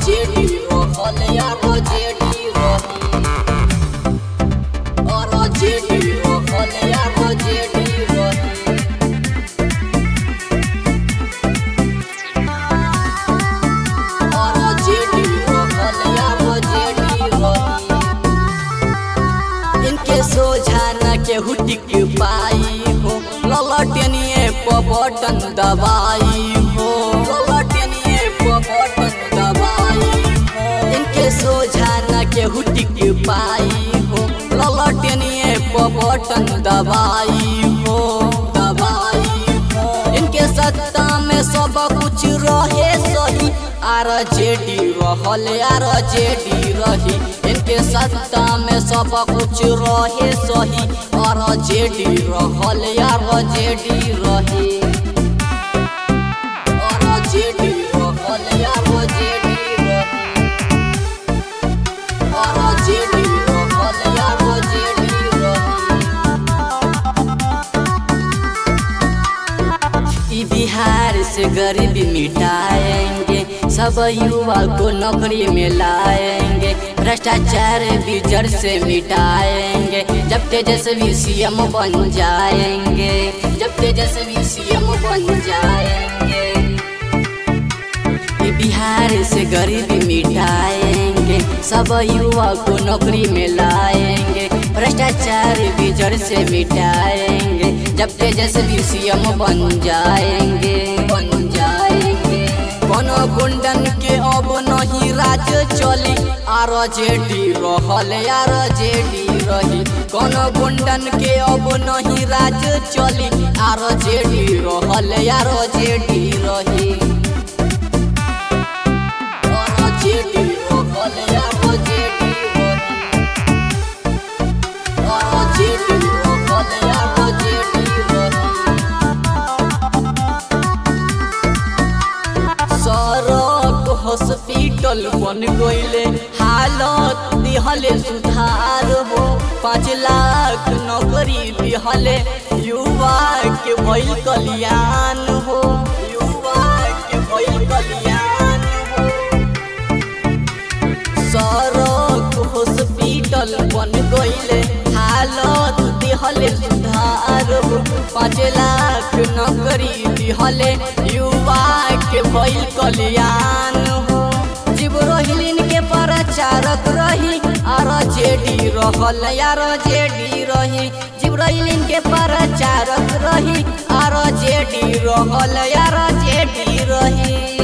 JD रहल यार JD रही और जेडी रहल यार जेडी रही और जेडी रहल यार जेडी रही इनके सोझा न केहू टिक पाई हो ललटनिए प बटन दबाई हो ललटनिए प बटन दबाई हो इनके सोझा न केहू टिक पाई हो ललटनिए प बटन दबाई हो दबाई हो इनके सत्ता में सब कुछ रहे सही आर जेडी रहल आर जेडी रही इनके सत्ता में सब कुछ रहे सही और जेडी रहल आर जेडी रही और जेडी रहल आर जेडी रही और जेडी रहल आर जेडी रही ई बिहार से गरीबी मिटाएंगे सब युवा को नौकरी में लाएंगे भ्रष्टाचार भी जड़ से मिटाएंगे जब तेजस्वी सीएम बन जाएंगे जब तेजस्वी सीएम बन जाएंगे ई बिहार से गरीबी मिटाएंगे सब युवा को नौकरी में लाएंगे भ्रष्टाचार भी जड़ से मिटाएंगे जब तेजस्वी सीएम बन जाएंगे बन जाएंगे कोनो गुंडन के अब नहीं राज चली आर जेडी रहल यार जेडी रही कोनो गुंडन के अब नहीं राज चली आर जेडी रहल यार जेडी रही और जेडी रहल यार जेडी रही और जेडी रहल यार जेडी रही सड़क हॉस्पिटल बन गईले हालत दिहले सुधार हो पाँच लाख नौकरी दिहले युवा के भइल कल्याण हो युवा के भइल कल्याण हो सड़क हॉस्पिटल बन गईले हालत दिहले सुधार हो पाँच लाख नौकरी दिहले युवा के भइल कल्याण हो जीव रोहिलिन के प्रचारक रही आर जेडी रहल यार जेडी रही जीव रोहिलिन के प्रचारक रही आर जेडी रहल यार जेडी रही